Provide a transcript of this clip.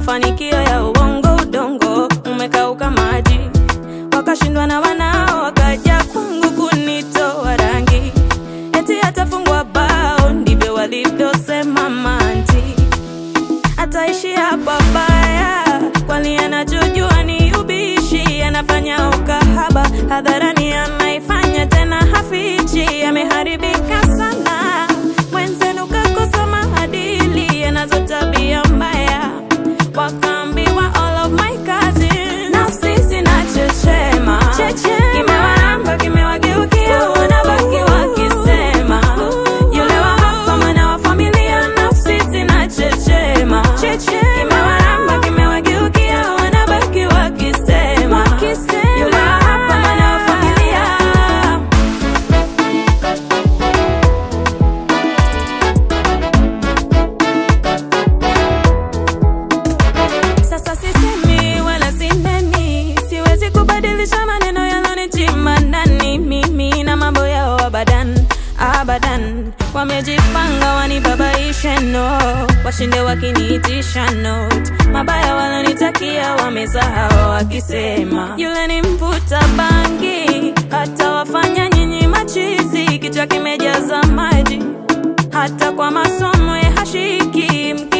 mafanikio ya uongo udongo umekauka maji wakashindwa na wanao wakaja kwangu kunitoa rangi eti atafungwa bao ndivyo walivyosema manti ataishi hapa baya kwani anachojua ni ubishi anafanya ukahaba hadharani anaifanya tena hafichi ameharibika sana mwenzenu kakosa maadili anazo tabia mbaya wakaambiwa all of my cousins nafsi zinachechema kimewaramba kimewageukia wanabaki wakisema yule wa hapa mwana wa familia nafsi zinachechema kimewaramba kimewageukia wanabaki wakisema yule wa hapa mwana wa familia Sasa sisemi wala sineni, siwezi kubadilisha maneno yalonichima ndani. Mimi na mambo yao abadan abadan, wamejipanga wanibabaishe, no washinde wakiniitisha note. Mabaya walonitakia wamesahau, wakisema yule ni mvuta bangi, hata wafanya nyinyi machizi, kichwa kimejaza maji, hata kwa masomo ya hashiki mki